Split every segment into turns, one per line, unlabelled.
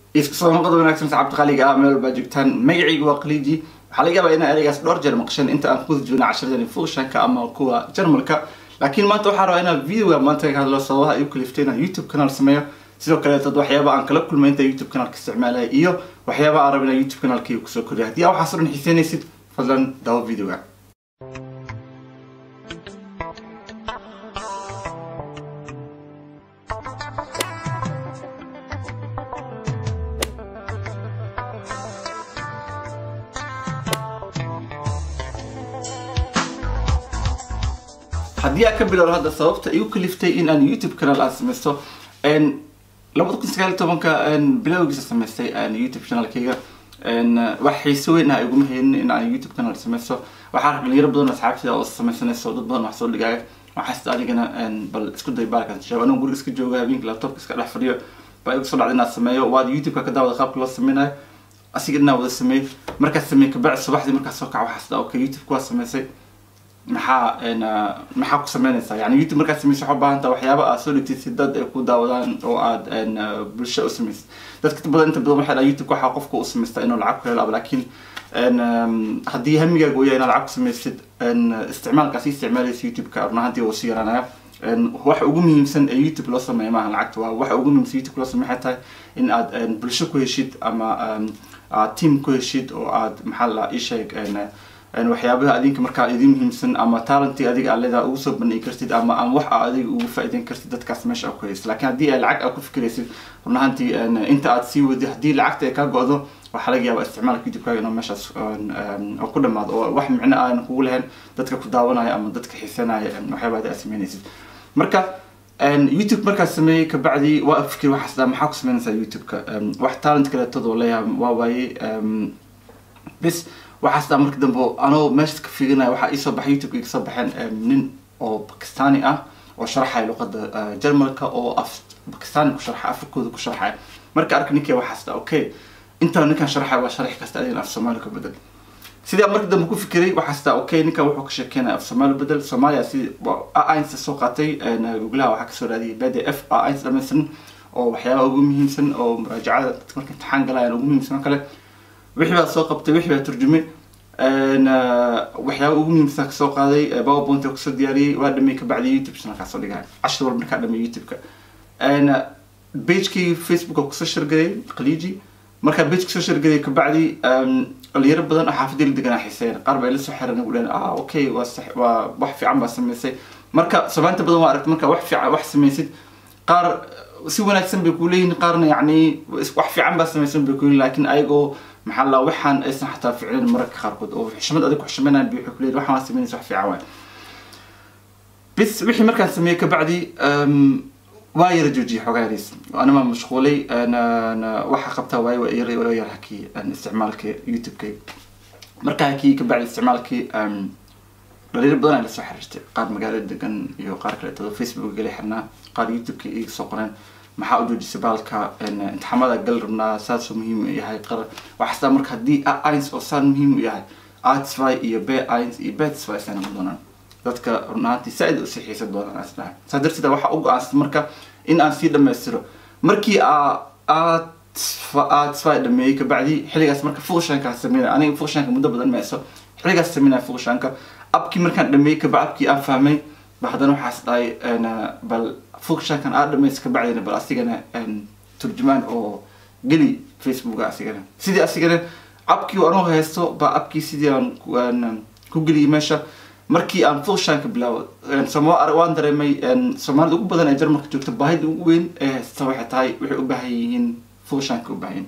isku soo noqod wanaagsan saxaabta qaliga ah meel walbaa joogtaan magacayga waa qaliiji waxaa laga yaabaa inaa ereygaas dhowr jeer maqshan inta aan kuwada joogna casharadani fuushanka ama kuwa jarmalka laakiin maanta waxaa rabaa inaan videoga maanta ka hadlo sababaha igu kaliftay inaan youtube kanaal sameeyo sidoo kale dad waxyaaba aan kala kulmay inta youtube kanaalka isticmaalaya iyo waxyaaba aan rabo inaan youtube kanaalkayga kusoo koriyo haddii aa waxaas o dhan xiiseynaysid fadlan daawo videoga haddii aan ka bilowno hadda sababta igu kaliftay in aan youtube kanaal aan sameysto labada kun sagaal iyo tobanka bilowgiisa samaystay youtube channelkayga wax xiiso weyn ah iguma haynin in aan youtube kanaal sameysto waxaa rag dhalinyaro badan oo asxaabtida oo sameysanayso dad badan wax soo dhigaayo waxaas adigana bal isku day baalkan sheego anigu guriga iska jooga habeenka laptopka iska dhex fadhiyo baa igu soo dhacda inaad sameeyo waad youtube-ka ka daawada qaabka loo sameynayo asiga inaa wada sameey markaad sameey kabacdi subaxdii markaad soo kaco waxaas dhaa okay youtube kuwaa sameysay maxaa maxaa ku sameynaysaa yani youtube markaad sameysa waxaa ubaahan taha waxyaaba aad soo dhigtid si dad ay ku daawadaan oo aad bulsho u samaysid dadka badan inta badan waxay dhaha youtube waxaa qofka u samaystaa inuu lacag ku helo laakiin haddii hamigaaga uu yahay inaad lacag ku samaysid isticmaalkaas isticmaalaysa youtube-ka run ahaantii wuu sii yaraanaya waxa ugu muhiimsan ee youtube loo sameeya maaha lacagta waa waxa ugu muhiimsan youtube loo sameya waxay tahay in aad bulsho ku heshid ama aad team ku heshid oo aad maxaa la ii sheeg waxyaabaha adinka markaa idin muhiimsan ama talentii adiga aad leedaha ugu soo bandhigi kartid ama ama wax aa adiga ugu faa'iideyn kartid dadkaas meesha aad ku haysid laakiin haddii ay lacag aad ku fikiraysid run ahaantii inta aad sii wadi haddii lacagta ay kaa go-do waxaa laga yaabaa isticmaalka youtube-kaaga inuu meeshaas ku dhamaado oo wax micno aan kugu lahayn dadka ku daawanaya ama dadka xiisanaya waxyaaba adi aad sameynaysid marka youtube markaad sameeyey kabacdi waa fikir waxaas dhaa maxaa ku sameynaysaa youtube-ka wax talent kaleetood oo leeyahay waa waaye bis waxaas dhaa marka dambe anoo meesha ka fiirinaya waxaa iisoo baxay youtube iga soo baxeen nin oo bakistani ah oo sharaxaya luqada jarmalka oo af bakistani ku sharxa afrikooda ku sharxaya marka arka ninkii waxaas dhaa okay intaan ninkan sharaxaya waa sharax kasta adin af soomaali ka bedel sidii marka dambe ku fikiray waxaas dhaa okay ninkan wuxuu ka sheekeynaya af soomaali bedel soomaaliya si ainsta soo qaatay googlaha waxaa kasoo raadiyay b d f ainsta dhamaystiran oo waxyaabaha ugu muhiimsan oo muraajacada dadka marka imtixaan galayaan ugu muhiimsan oo kale wixii baa soo qabtay wixii baa turjumay waxyaaba ugu muhiimsan kasoo qaaday powerpoint oo kusoo diyaariyey waa dhamay kabacdi youtube channelkaa soo dhigaya cashir walba markaa dhamay youtube-ka pagekii facebook oo kusoo shargelay khaliiji markaa page kusoo shargelay kabacdi dhalinyaro badan oo xaafadii la deganaa xiiseyn qaar baa ila soo xiran ugu dhaheen ah okay waa waa wax fiican baa samaysay marka soomaanta badan waa aragtay markaa wax fiican wax samaysid qaar si wanaagsan bay kuleeyihin qaarna yacni wax fiican baa samaysan bay kuleeyihin laakiin ayagoo maxaa la waxaan aysan xataa ficnayn mararka qaarkood oo xishmad adig ku xishmanayan bay waxay kuleeyihin waxaan waa samaynaysa wax fiican waay bis wixii markaan sameeyey kabacdi waa yara joojiyay xoogaa yariis anima mashquulay waxa qabtaa waayo waa yara waa yara hakii isticmaalka youtube-kay markaa hakii kabacdi isticmaalkii dhalinyar badan ay lasoo xiriirtay qaar magaalada degan iyo qaar kaleetado facebook gala xirnaa qaar youtube-ka iga soo qoreen maxaa u joojisay baalka imtixaamada gal rabnaa saasoo muhiim u yahay qar waxaastaa marka haddii ins oo saan muhiim u yahay artsfy iyo b ins iyo betsfy sana ma doonaan dadka run ahaantii saa-id usii xiisan doonaan as dhahay saa darteed waxaa u go-aansatay marka in aan sii dhamaystiro markii aad artsfy dhameeyey kabacdi xilligaas marka fuqshankaa sameynaya aniga fuqshanka muddo badan meeso xilligaas sameynaya fuqshanka abkii markaan dhameeyey kaba abkii aan fahmay ba haddana waxaas dhahay bal fuqshankan aad dhamaysa kabacdina bal asigana turjumaan oo geli facebooka asigana sidii asigana abkii anoo haysto ba abkii sidii aan ku geliyay meesha markii aan fuqshanka bilaabo waan dareemay soomaalida ugu badan ee jarmalka joogta baahida ugu weyn ee haysta waxay tahay waxay u baahan yihiin fuqshanka u baahan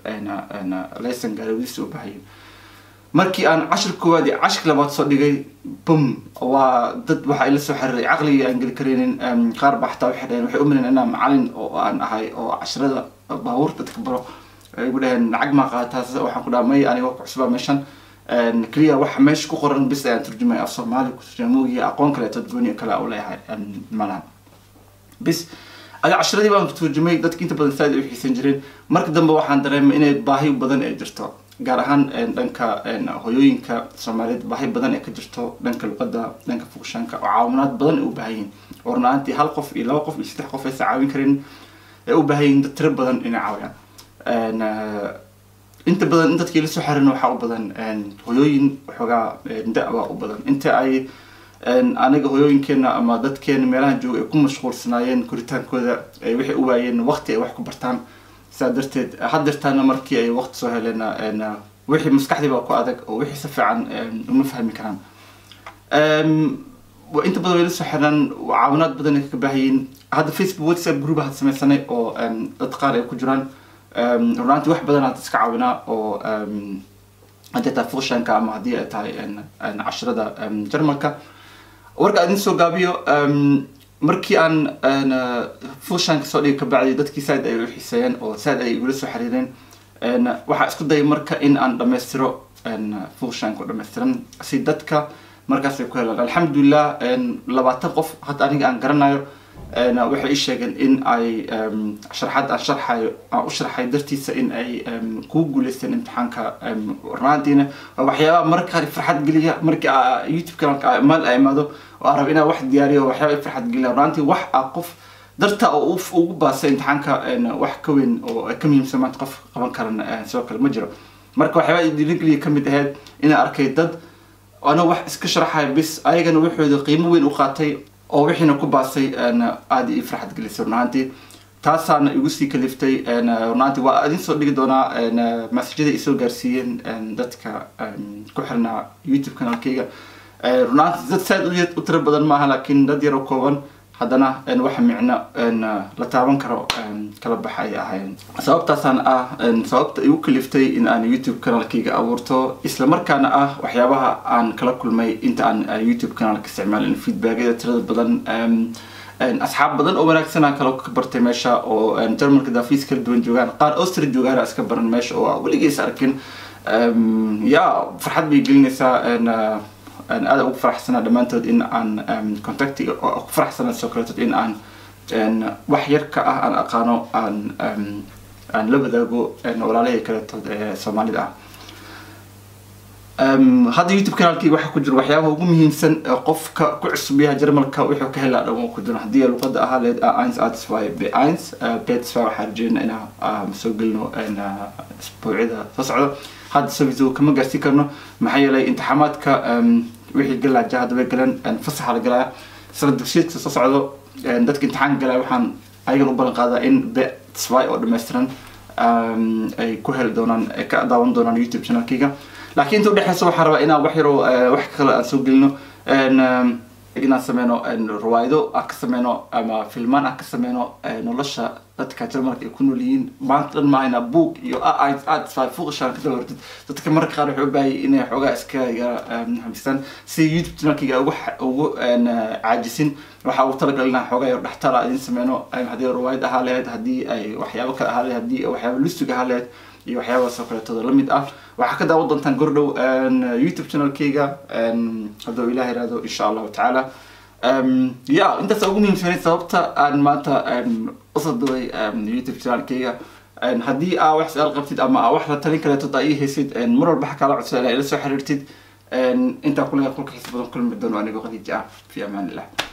laysan gaarowdiisa u baahan yihiin markii aan cashir koowaad iyo cashir labaad soo dhigay bum waa dad waxaa ila soo xiriiray caqligii aan geli karaynin qaar baa xataa waxay dhaheen waxay u malayn inaan macalin oo aan ahay oo cashirada baabuurta dadka baro ay igu dhaheen lacag maa qaataas waxaan ku dhaha may aniga ku cusbaa meeshan keliya waxa meesha ku qoran bis ayaan turjumay af soomaali ku turjamoogiya aqoon kaleeto gooni kale u leeyahay malaha bis ada cashiradii baan turjumay dadki inta badan saaid u xiisan jireen marka dambe waxaan dareemay inay baahi badan ay jirto gaar ahaan dhanka hoyooyinka soomaaliyeed baahi badan ee ka jirto dhanka luqada dhanka fugshanka oo caawinaad badan ay u baahan yihin oo runaantii hal qof iyo laba qof iyo saddex qof aysan caawin karin ay u baahan yihin dad tiro badan inay caawiyaan een, eh, inta badan in dadkii la soo xiriirna waxaa u badan een, hoyooyin waxoogaa een, da-baa u badan inta ay een, aniga hoyooyinkeena ama dadkeena meelaha jooga ay ku mashquulsanaayeen koritaankooda ay waxay u waayeen waqti ay wax ku bartaan sidaa darteed haddeertaana markii ay waqti soo heleen een, wixii maskaxdii baa ku adag oo wixii si fiican een, uma fahmi karaan Em, wa- inta badan way la soo xiraan caawinaad badan ay ka baahayiin hadda facebook whatsapp group had sameysanay oo em, dad qaar ay ku jiraan Em, runaantii wax badan had iska caawinaa oo em, haddii ay tahay fuushanka ama haddii ay tahay en- en casharada em, jarmalka warka idin soo gaabiyo em, markii aan en, eh, fuushanka soo dhigi kabacdi dadkii saaid ay u xiiseeyeen oo saaid ay igula soo xiriireen En, waxaa isku dayay marka in aan dhammaystiro en, fuushanka oo dhammaystiran si dadka markaas ay ku helaan alxamdulilah en, labaatan qof hadda aniga aan garanayo en, waxay ii sheegeen in ay em, sharaxaad aan sharxayo aan u sharxay dartiisa in ay em, kugu guuleysteen imtixaanka em, runaantiina waa waxyaabaha marka qaar farxad geliya markii aa youtube kanalka maal ay imaado oo aan rabo inaan wax diyaariyo waxyaaba i farxad geliya runaantii wax aa qof darta oo uu ugu baasay imtixaanka en, wax ka weyn oo ka muhiimsan maanta qof qaban karan eh, sidoo kale ma jiro marka waxyaaba dhiirigeliya kamid ahayd inaan arkay dad ana wax iska sharaxaya bis ayagana waxooda qiimo weyn u qaatay oo wixiina ku baasay en, aada ii farxad gelisay run ahaantii taasaana igu sii kaliftay en, run ahaantii waa idin soo dhigi doonaa en, masajada ay soo gaarsiiyeen en, dadka en, ku xirnaa youtube kanaalkayga Eh, run ahaantii dad saad u yar- u tiro badan maaha laakiin dad yaro kooban haddana en, waxa micno en, la taaban karo en, kala baxa ay ahaayeen sababtaasaan ah en, sababta igu kaliftay in aan youtube kanaalkayga abuurto isla markaana ah waxyaabaha aan kala kulmay inta aan eh, youtube kanaalka isticmaalin feedbackyada tirada badan em, en, asxaab badan oo wanaagsan aan kala ka bartay meesha oo en, jarmalka daafiis kala duwan joogaan qaar austria joogaan iska baran meesha oo aan weligeys arkin Em, ya farxad bay gelinaysaa en, eh, aan aad ugu faraxsanaa dhammaantood in aan em, contactiga oo ku faraxsanaa soo kaleetood in aan en, wax yar ka ah aan aqaano aan em, aan la wadaago en, walaalahii kaletood ee soomaalida ah Em, hadda youtube kanaalkii waxaa ku jira waxyaabaha ugu muhiimsan ee qofka ku cusub yahay jarmalka wuxuu ka helaa dhan ku jira haddii luqada ahaa leed a1 adswy b1 betswy waxaa rajeynaa inaan ah, soo gelino en, ah, isbuucyada soo socda hadda soo kama gaarsiin karno maxaa yeelay imtixaamaadka em, wixii galaaja hadda way galeen en, fasaxa la galaya sana dugsiyeedka soo socdo en, dadka imtixaanka galaya waxaan ayagan u ballan qaadaa in betswy oo dhammaystiran em, ay ku heli doonaan ay ka daawan doonaan youtube channelkayga laakiin inta udhexeysa waxaan rabaa inaan wax yaro eh, wax kale aan soo gelino En, em, inaan sameyno en, riwaayado aan ka sameyno ama filmaan aan ka sameyno eh, nolosha dadka jarmalka ay ku nool yihiin maanta dhan maahayna buug iyo aad aad fuuqashaan ka daba hortid dadka mararka qaar waxay u baahan yihiin inay xoogaa iska yara em, xamistaan si youtube channelkayga ugu xa- ugu en, eh, caajisin waxaa ugu talagalay inaan xoogaa yar dhextala idin sameyno em, haddii riwaayad ahaa lahayd haddii ay waxyaabo kale ahaa lahayd haddii waxyaabo lustig ahaa lahayd iyo waxyaabahaas oo kaleetooda la mid ah waxaa ka daawan doontaan gordhow en, youtube channelkayga en, hadduu ilaah yihahdo insha allahu tacaala Em, ya intaas ugu muhiimsanay sababta aan maanta em, usoo duway em, youtube channelkayga En, haddii aa wax su-aal qabtid ama aa wax la talin kaleetod aa ii haysid en, mar walba waxaa kaala codsan inaa ila soo xiriirtid En, intaa kulega kulka xiisa badan kulmi doono anigoo qadiiji ah fi amaan illah